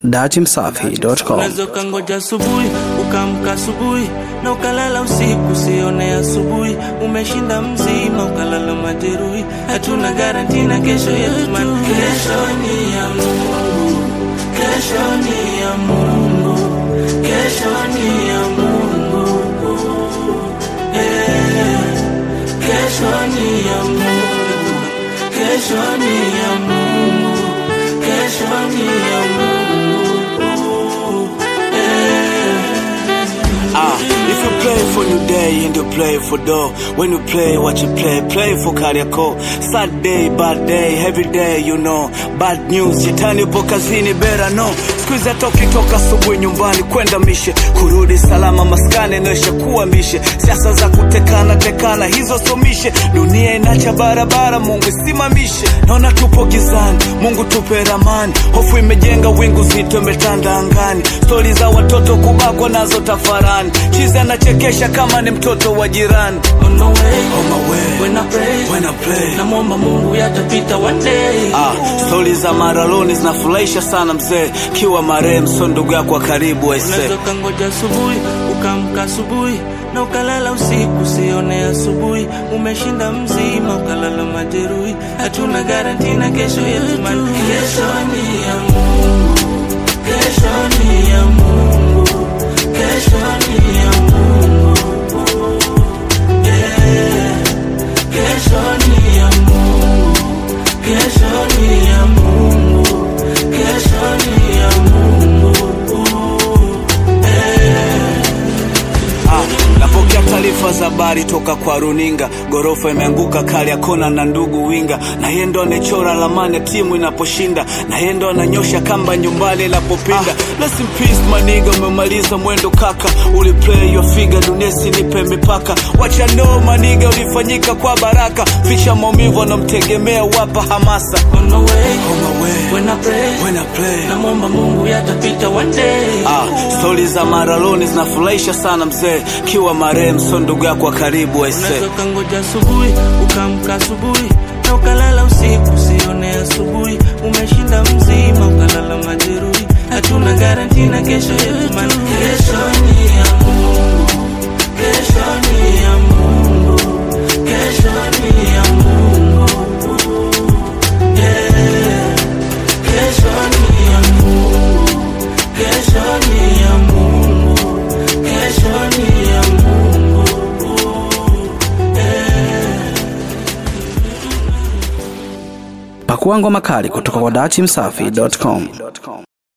datimsafi.com. Unaweza ukangoja asubuhi ukaamka asubuhi na ukalala usiku, sione asubuhi umeshinda mzima, ukalala majeruhi. Hatuna garanti na kesho yetu, man. Kesho ni ya Mungu, kesho ni ya Mungu, kesho ni ya Mungu, Eh, kesho ni ya Mungu, kesho ni ya Mungu, kesho ni ya Mungu. Ah, if you play for new day and you play for dough. When you play what you play, play for Kariako. Sad day, bad day, every day you know. Bad news, shetani upo kazini, better know. Siku hizi hata ukitoka asubuhi nyumbani kwenda mishe, kurudi salama maskani inaisha kuwa mishe. Siasa za kutekana tekana, hizo somishe. Dunia inacha barabara, Mungu isimamishe. Naona tupo gizani, Mungu tupe ramani. Hofu imejenga wingu zito, imetanda angani. Stori za watoto kubakwa nazo tafarani. Chizi anachekesha kama ni mtoto wa jirani. On my way, On my way, when I pray, when I play. namwomba Mungu yatapita one day. Ah, stori za maraloni zinafurahisha sana mzee, kiwa marehemu so ndugu yako wa karibu aise. Unaweza ukangoja asubuhi ukaamka asubuhi na ukalala usiku, sione asubuhi umeshinda mzima, ukalala majeruhi. Hatuna garanti na kesho yetu, man. Kesho ni ya Mungu, kesho ni ya Mungu, kesho ni ya Mungu, Eh, kesho ni ya Mungu, kesho ni ya Mungu, kesho ni ya Mungu. Ah, napokea taarifa za habari toka kwa runinga, gorofa imeanguka Kariakona na ndugu winga, na yeye ndo anachora lamani ya timu inaposhinda, na yeye ndo ananyosha kamba nyumbani inapopinda. Ah, rest in peace maniga, umemaliza mwendo kaka, uliplay your figure, dunia sinipe mipaka, wacha no maniga, ulifanyika kwa baraka, ficha maumivu anamtegemea, wapa hamasa. On my way, On my way, when I pray, when I play. namwomba Mungu yatapita one day. Ah, stori za maraloni zinafurahisha sana mzee, kiwa marehemu so ndugu yako wa karibu aise. Unaweza ukangoja asubuhi ukaamka asubuhi na ukalala usiku, sione asubuhi umeshinda mzima, ukalala majeruhi. Hatuna garanti na kesho yetu, man. Kesho ni ya Mungu, kesho ni ya Mungu, kesho ni ya Mungu, Yeah. kesho ni ya Mungu, kesho ni ya Mungu, kesho ni ya Mungu. Pakua ngoma kali kutoka kwa datimsafi.com.